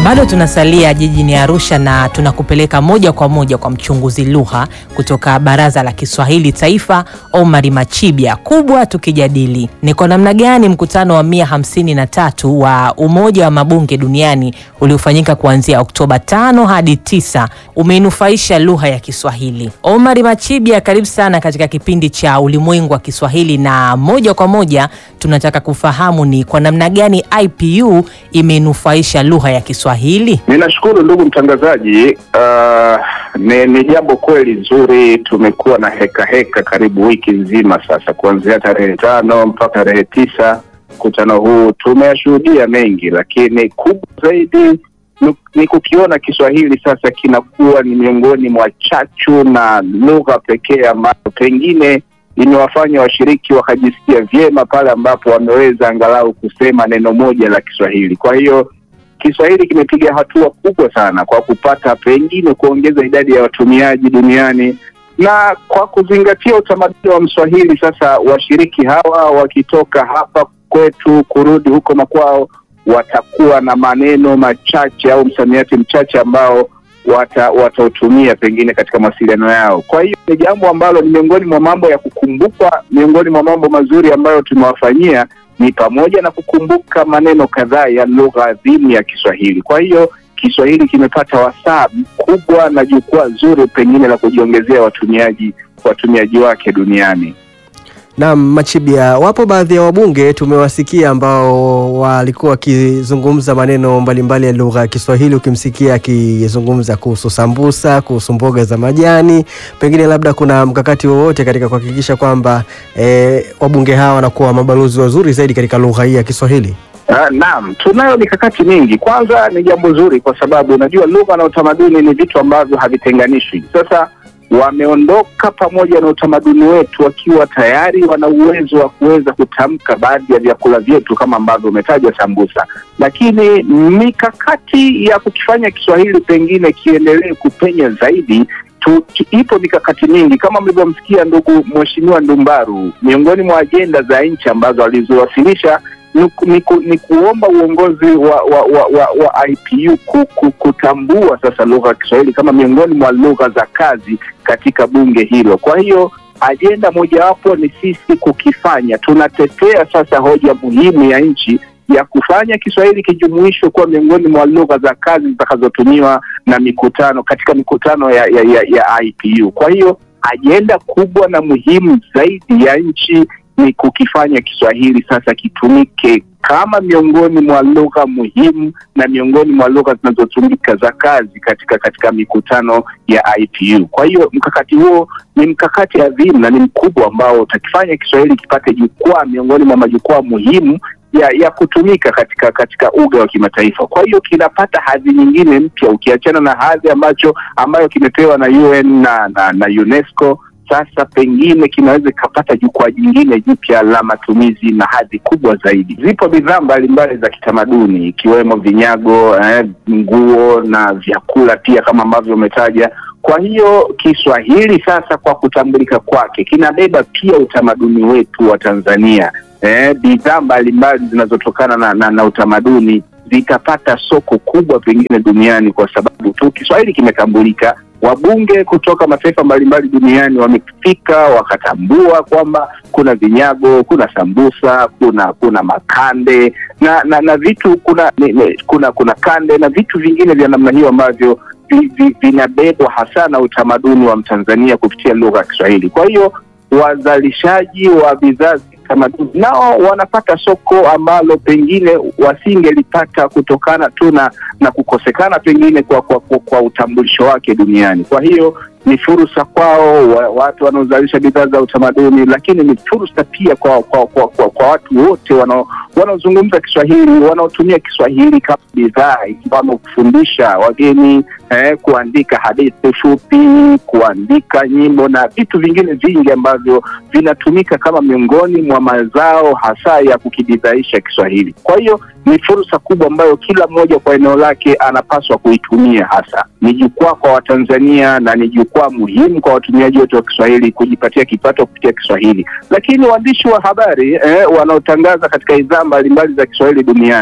Bado tunasalia jijini Arusha na tunakupeleka moja kwa moja kwa mchunguzi lugha kutoka Baraza la Kiswahili Taifa, Omari Machibya. Kubwa tukijadili ni kwa namna gani mkutano wa mia hamsini na tatu wa Umoja wa Mabunge Duniani uliofanyika kuanzia Oktoba tano hadi tisa umeinufaisha lugha ya Kiswahili. Omari Machibya, karibu sana katika kipindi cha Ulimwengu wa Kiswahili, na moja kwa moja tunataka kufahamu ni kwa namna gani IPU imeinufaisha lugha ya Kiswahili. Ninashukuru ndugu mtangazaji. Uh, ni, ni jambo kweli zuri. Tumekuwa na heka heka karibu wiki nzima sasa, kuanzia tarehe tano mpaka tarehe tisa. Mkutano huu tumeyashuhudia mengi, lakini kubwa zaidi ni, ni kukiona Kiswahili sasa kinakuwa ni miongoni mwa chachu na lugha pekee ambayo pengine imewafanya washiriki wakajisikia vyema pale ambapo wameweza angalau kusema neno moja la Kiswahili. Kwa hiyo Kiswahili kimepiga hatua kubwa sana kwa kupata pengine kuongeza idadi ya watumiaji duniani, na kwa kuzingatia utamaduni wa Mswahili. Sasa washiriki hawa wakitoka hapa kwetu kurudi huko makwao, watakuwa na maneno machache au msamiati mchache ambao wata watautumia pengine katika mawasiliano yao. Kwa hiyo ni jambo ambalo ni miongoni mwa mambo ya kukumbukwa, miongoni mwa mambo mazuri ambayo tumewafanyia ni pamoja na kukumbuka maneno kadhaa ya lugha adhimu ya Kiswahili. Kwa hiyo Kiswahili kimepata wasaa mkubwa na jukwaa zuri pengine la kujiongezea watumiaji watumiaji wake duniani. Naam, Machibia, wapo baadhi ya wabunge tumewasikia ambao walikuwa wakizungumza maneno mbalimbali ya lugha ya Kiswahili. Ukimsikia akizungumza kuhusu sambusa, kuhusu mboga za majani, pengine labda kuna mkakati wowote katika kuhakikisha kwamba eh, wabunge hawa wanakuwa mabalozi wazuri zaidi katika lugha hii ya Kiswahili? Uh, naam, tunayo mikakati mingi. Kwanza ni jambo zuri kwa sababu unajua lugha na utamaduni ni vitu ambavyo havitenganishwi. Sasa wameondoka pamoja na utamaduni wetu wakiwa tayari wana uwezo wa kuweza kutamka baadhi ya vyakula vyetu kama ambavyo umetaja sambusa, lakini mikakati ya kukifanya Kiswahili pengine kiendelee kupenya zaidi tu, ipo mikakati mingi kama mlivyomsikia ndugu Mheshimiwa Ndumbaru, miongoni mwa ajenda za nchi ambazo alizowasilisha ni, ni, ni kuomba uongozi wa wa, wa, wa, wa IPU kuku, kutambua sasa lugha ya Kiswahili kama miongoni mwa lugha za kazi katika bunge hilo. Kwa hiyo ajenda mojawapo ni sisi kukifanya, tunatetea sasa hoja muhimu ya nchi ya kufanya Kiswahili kijumuishwe kuwa miongoni mwa lugha za kazi zitakazotumiwa na mikutano katika mikutano ya, ya, ya, ya IPU. Kwa hiyo ajenda kubwa na muhimu zaidi ya nchi ni kukifanya Kiswahili sasa kitumike kama miongoni mwa lugha muhimu na miongoni mwa lugha zinazotumika za kazi katika katika mikutano ya IPU. Kwa hiyo mkakati huo ni mkakati adhimu na ni mkubwa ambao utakifanya Kiswahili kipate jukwaa miongoni mwa majukwaa muhimu ya ya kutumika katika katika uga wa kimataifa. Kwa hiyo kinapata hadhi nyingine mpya ukiachana na hadhi ambacho ambayo kimepewa na UN na, na, na UNESCO sasa pengine kinaweza kikapata jukwaa jingine jipya la matumizi na hadhi kubwa zaidi. Zipo bidhaa mbalimbali za kitamaduni ikiwemo vinyago, eh, nguo na vyakula pia kama ambavyo umetaja. Kwa hiyo Kiswahili sasa kwa kutambulika kwake kinabeba pia utamaduni wetu wa Tanzania. Eh, bidhaa mbalimbali zinazotokana na, na, na utamaduni zitapata soko kubwa pengine duniani kwa sababu tu Kiswahili kimetambulika wabunge kutoka mataifa mbalimbali duniani wamefika wakatambua kwamba kuna vinyago, kuna sambusa, kuna kuna makande na na, na vitu kuna ni, ni, kuna kuna kande na vitu vingine vya namna hiyo ambavyo vinabebwa hasa na utamaduni wa Mtanzania kupitia lugha ya Kiswahili. Kwa hiyo wazalishaji wa bidhaa tamaduni nao wanapata soko ambalo pengine wasingelipata kutokana tu na na kukosekana pengine kwa, kwa, kwa, kwa utambulisho wake duniani. Kwa hiyo ni fursa kwao wa, watu wanaozalisha bidhaa za utamaduni, lakini ni fursa pia kwa kwa, kwa, kwa, kwa watu wote wanaozungumza Kiswahili wanaotumia Kiswahili kama bidhaa, ikiwamo kufundisha wageni eh, kuandika hadithi fupi, kuandika nyimbo na vitu vingine vingi ambavyo vinatumika kama miongoni mwa mazao hasa ya kukibidhaisha Kiswahili. Kwa hiyo ni fursa kubwa ambayo kila mmoja kwa eneo lake anapaswa kuitumia. Hasa ni jukwaa kwa Watanzania na ni jukwaa muhimu kwa watumiaji wote wa Kiswahili kujipatia kipato kupitia Kiswahili. Lakini waandishi wa habari eh, wanaotangaza katika idhaa mbalimbali za Kiswahili duniani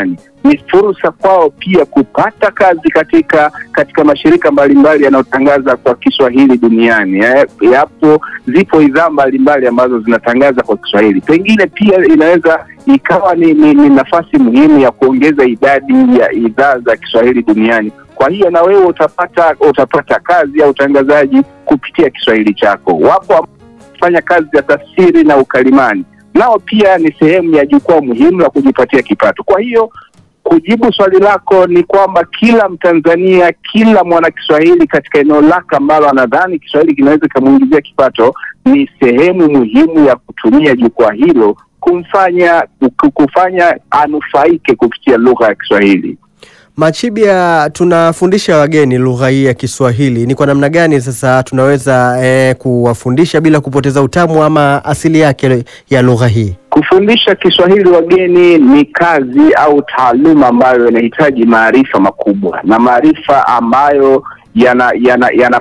ni fursa kwao pia kupata kazi katika katika mashirika mbalimbali yanayotangaza kwa Kiswahili duniani. Eh, yapo zipo idhaa mbalimbali ambazo zinatangaza kwa Kiswahili. Pengine pia inaweza ikawa ni, ni, ni nafasi muhimu ya kuongeza idadi ya idhaa za Kiswahili duniani. Kwa hiyo na wewe utapata utapata kazi ya utangazaji kupitia Kiswahili chako. Wapo fanya kazi za tafsiri na ukalimani, nao pia ni sehemu ya jukwaa muhimu la kujipatia kipato. Kwa hiyo kujibu swali lako ni kwamba kila Mtanzania, kila mwana Kiswahili katika eneo lake ambalo anadhani Kiswahili kinaweza kikamuingizia kipato, ni sehemu muhimu ya kutumia jukwaa hilo kumfanya kufanya anufaike kupitia lugha ya Kiswahili. Machibia, tunafundisha wageni lugha hii ya Kiswahili. Ni kwa namna gani sasa tunaweza eh, kuwafundisha bila kupoteza utamu ama asili yake ya lugha hii? Kufundisha Kiswahili wageni ni kazi au taaluma ambayo inahitaji maarifa makubwa na maarifa ambayo yanapaswa yana, yana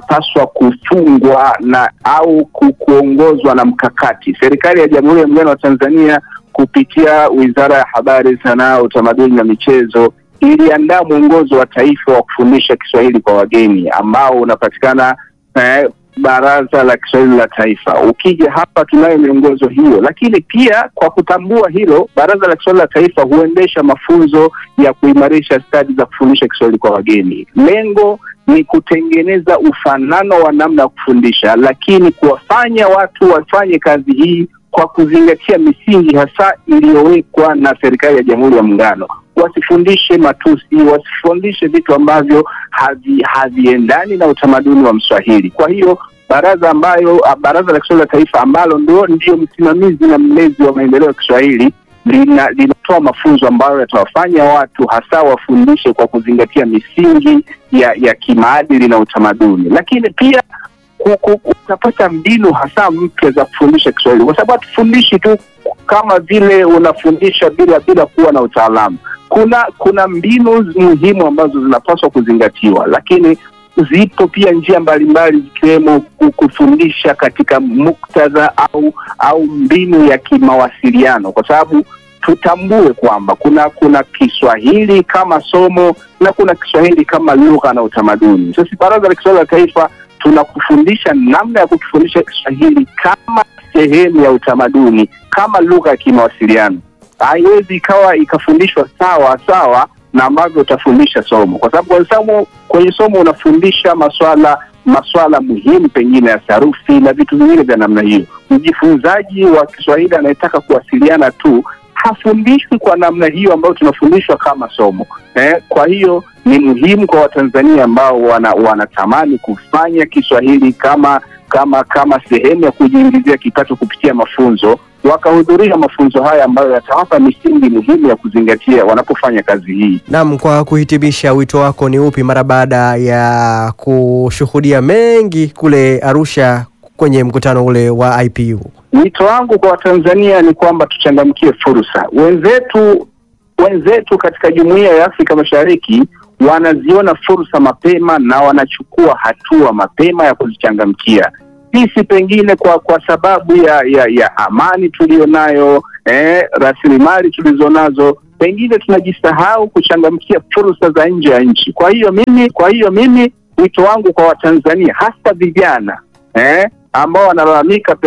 kufungwa na au kuongozwa na mkakati. Serikali ya Jamhuri ya Muungano wa Tanzania kupitia Wizara ya Habari, Sanaa, Utamaduni na Michezo iliandaa mwongozo wa taifa wa kufundisha Kiswahili kwa wageni ambao unapatikana eh, Baraza la Kiswahili la Taifa. Ukija hapa tunayo miongozo hiyo, lakini pia kwa kutambua hilo, Baraza la Kiswahili la Taifa huendesha mafunzo ya kuimarisha stadi za kufundisha Kiswahili kwa wageni. Lengo ni kutengeneza ufanano wa namna ya kufundisha, lakini kuwafanya watu wafanye kazi hii kwa kuzingatia misingi hasa iliyowekwa na serikali ya Jamhuri ya Muungano. Wasifundishe matusi, wasifundishe vitu ambavyo havi haviendani na utamaduni wa Mswahili. Kwa hiyo baraza ambayo Baraza la Kiswahili la Taifa ambalo ndio ndio msimamizi na mlezi wa maendeleo ya Kiswahili lina linatoa mafunzo ambayo yatawafanya watu hasa wafundishe kwa kuzingatia misingi ya ya kimaadili na utamaduni, lakini pia utapata mbinu hasa mpya za kufundisha Kiswahili, kwa sababu hatufundishi tu kama vile unafundisha bila bila kuwa na utaalamu. Kuna kuna mbinu muhimu ambazo zinapaswa kuzingatiwa, lakini zipo pia njia mbalimbali zikiwemo kufundisha katika muktadha au au mbinu ya kimawasiliano, kwa sababu tutambue kwamba kuna kuna Kiswahili kama somo na kuna Kiswahili kama lugha na utamaduni. Sasa Baraza la Kiswahili la Taifa tunakufundisha namna ya kukifundisha Kiswahili kama sehemu ya utamaduni, kama lugha ya kimawasiliano. Haiwezi ikawa ikafundishwa sawa sawa na ambavyo utafundisha somo, kwa sababu kwenye somo, kwenye somo unafundisha maswala maswala muhimu pengine ya sarufi na vitu vingine vya namna hiyo. Mjifunzaji wa Kiswahili anayetaka kuwasiliana tu hafundishwi kwa namna hiyo ambayo tunafundishwa kama somo eh. Kwa hiyo ni muhimu kwa Watanzania ambao wana, wanatamani kufanya Kiswahili kama kama kama sehemu ya kujiingizia kipato kupitia mafunzo wakahudhuria mafunzo haya ambayo yatawapa misingi muhimu ya kuzingatia wanapofanya kazi hii. Naam, kwa kuhitimisha, wito wako ni upi mara baada ya kushuhudia mengi kule Arusha kwenye mkutano ule wa IPU? Wito wangu kwa Watanzania ni kwamba tuchangamkie fursa. Wenzetu wenzetu katika Jumuiya ya Afrika Mashariki wanaziona fursa mapema na wanachukua hatua mapema ya kuzichangamkia. Sisi pengine kwa kwa sababu ya ya, ya amani tuliyonayo, eh, rasilimali tulizonazo, pengine tunajisahau kuchangamkia fursa za nje ya nchi. Kwa hiyo mimi kwa hiyo mimi wito wangu kwa Watanzania hasa vijana eh, ambao wanalalamika